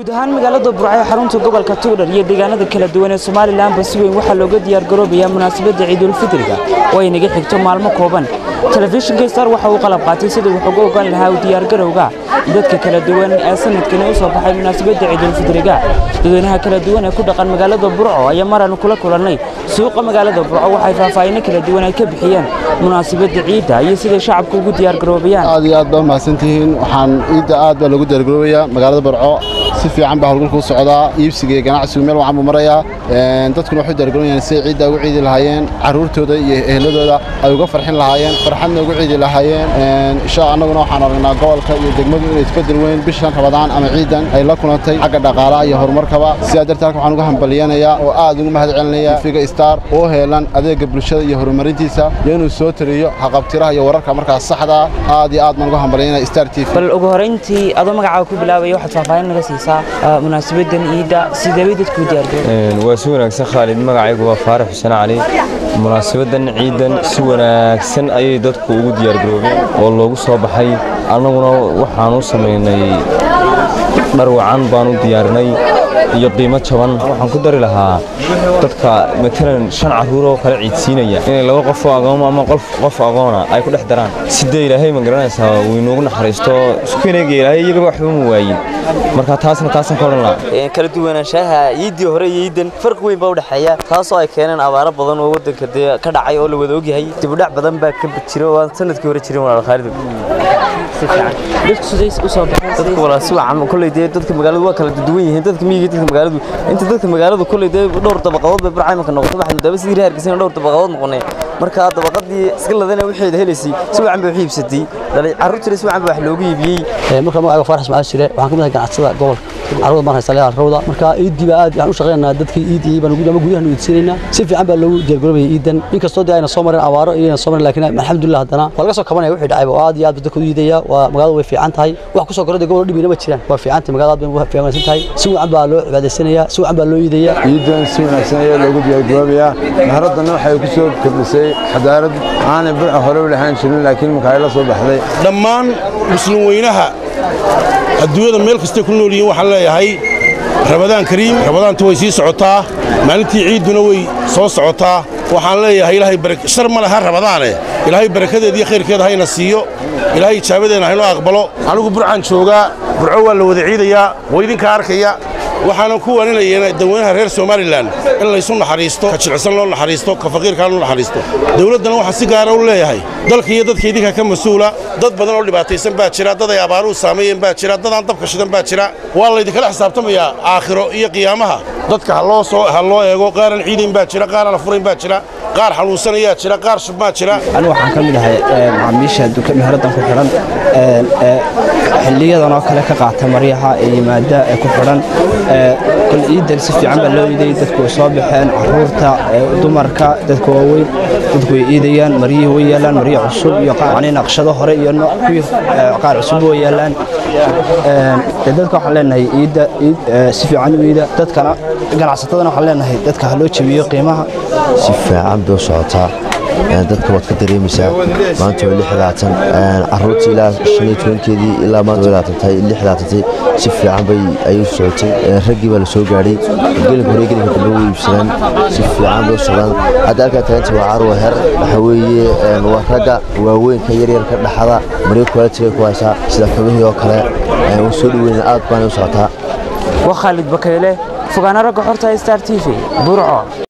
guud ahaan magaalada burco ee xarunta gobolka tuudhar iyo deegaanada kala duwan ee somalilanba si weyn waxaa looga diyaargaroobayaa munaasabadda ciidulfidriga oo ay naga xigto maalmo kooban telefishinka star waxa uu qalab qaatay sidii wax uga ogaan lahaa u diyaargarowga dadka kala duwan ee sanadkani u soo baxay munaasabadda ciidulfidriga dadweynaha kala duwan ee ku dhaqan magaalada burco ayaa maraan kula kulannay suuqa magaalada burco waxay faahfaahinno kala duwan ay ka bixiyeen munaasabadda ciidda iyo siday shacabku ugu diyaargaroobayaan aad iyo aad baa mahadsantihiin waxaan ciidda aad baa lagu diyaargaroobayaa magaalada barco si fiican baa howlgalka u socdaa iibsiga iyo ganacsigu meel wacan buu marayaa dadkuna waxay diyaargaroobayaan siday ciidda ugu ciidi lahaayeen carruurtooda iyo ehladooda ay uga farxin lahaayeen farxadna ugu ciidi lahaayeen insha annaguna waxaan aragnaa gobolka iyo degmadu inay isbedel weyn bishan rabadaan ama ciidan ay la kulantay xagga dhaqaalaha iyo horumarkaba sidaa darteed halka waxaan uga hambaliyanayaa oo aad ugu mahad celinaya figa star oo heelan adeega bulshada iyo horumarintiisa iyo inuu soo tariyo haqabtiraha iyo wararka markaas saxda aad iyo aad baan uga hambalyanaya star t v bal ugu horayntii adoo magacaaga ku bilaabaya waxaad faahfaahin naga siisaa munaasabadan ciidda sidee bay dadku u diyaargaroobayaan waa si wanaagsan khaalid magacaygu waa faarax xuseen cali munaasabadan ciidan si wanaagsan ayay dadku ugu diyaargaroobeen oo loogu soo baxay annaguna waxaan u samaynay dhar wacan baan u diyaarinay iyo qiimo jaban waxaan ku dari lahaa dadka matalan shan carruur oo kale ciidsiinaya inay laba qof oo agooma ama qof agoona ay ku dhex daraan sidee ilaahay ma garanaysaa wuu inoogu naxariisto iskuinayga ilaahay iyagaba waxba ma waayin marka taasna taasaan ka odhan lahaa kala duwanaanshaha ciiddii hore iyo ciidan farqi weyn baa u dhexeeya taasoo ay keeneen abaaro badan oo waddanka dee ka dhacay oo la wada ogyahay dibudhac badan baa ka jira oo aan sanadkii hore jirin walaal khaalid dadku siday u soo baxeen dadka walaal si wacan kolley dee dadka magaaladu waa kala duwan yihiin dadka miyiga dadka magaaladu inta dadka magaaladu kolley dee dhowr dabaqadood bay barcay marka noqoto waxaad moodaba sidii reerkiisana dhowr dabaqadood noqonay marka dabaqadii iska ladana waxeeda helaysay si wacan bay wax iibsatay dhalay carruurtina si wacan baa wax loogu iibiyey marka magacayga faarax ismaaciil shire waxaan ka mid ahay ganacsada gobolka carruurda baan haystaa leeyahay rawda marka ciiddii baa aad waxaan u shaqaynaynaa dadkii ciiddii baan ama gudahan iidsiinaynaa si fiican baa loogu diyaargaroobaya ciidan inkastoo dee ayna soo marin abaaro iyo ayna soo marin laakiin alxamdulillah haddana waa laga soo kabanaya wixii dhacay oo aad iyo aad dadka u iidaya waa magaaladu way fiican tahay wax ku soo korada gobol dhibina ma jiraan waa fiican tahay magaalada aad bay u fiicansan tahay si wacan baa loo cibaadaysanayaa si wacan baa loo iidaya ciidan si wanaagsan ayaa loogu diyaargaroobayaa maharaddana waxay ku soo kordhisay xadaarad aanay burca hore u lahaan jirin laakiin marka ay la soo baxday dhammaan muslim weynaha adduunyada meel kastay ku nool yihiin waxaan leeyahay rabadaan kariim rabadaanta way sii socotaa maalintii ciidduna way soo socotaa waxaan leeyahay ilaahay shar ma laha rabadaane ilaahay barakadeeda iyo khayrkeeda hayna siiyo ilaahay ijaabadeena haynoo aqbalo anigu burcaan joogaa burco waa la wada ciidayaa waa idinkaa arkaya waxaanan ku waaninayaa dadweynaha reer somalilan in laysu naxariisto ka jilcsan loo naxariisto ka faqiirkaa loo naxariisto dawladdana waxaa si gaara u leeyahay dalka iyo dadka idinka ka mas-uula dad badan oo dhibaataysan baa jira dad ay abaaruhu saameeyeen baa jira dad aan dabka shidan baa jira waa laydinkala xisaabtamayaa aakhiro iyo qiyaamaha dadka haloo soo ha loo eego qaaraan ciidayn baa jira qaaraan afurayn baa jira qaar xanuunsanayaa jira qaar shubmaa jira anigu waxaan ka mid ahay macaamiisha meheraddan ku xidhan xilliyadan oo kale ka qaata maryaha ee yimaada ee ku xidhan kol ciidan si fiican baa loo iidayay dadku way soo baxeen caruurta dumarka dadka waaweyn dadku way iidayaan maryihii way yaalaan maryo cusub iyo naqshado hore iyo kuwii qaar cusub way yaalaan dadka waxaan leenahay ciidda si fiican u iida dadkana ganacsatadana waxaan leenahay dadka ha loo jabiyo qiimaha si fiican bay u socotaa dadka waad ka dareemaysaa maanta waa lixdaatan caruurta ilaa shan iyo tobankeedii ilaa maanta way laatantay lixdaatantay si fiican bay ayuu socotay raggii baa la soo gaadhay gelinka hore gelinka dambe way iibsadaan si fiican bay u socdaan hadda halkaa taaganta waa carwa her waxa weeye waa ragga waaweynka yaryarka dhaxada maryo quality ku haysaa sida kabihii oo kale way soo dhaweyna aad baanay u socotaa waa khaalid bakayle fogaana ragga xorta star t v burco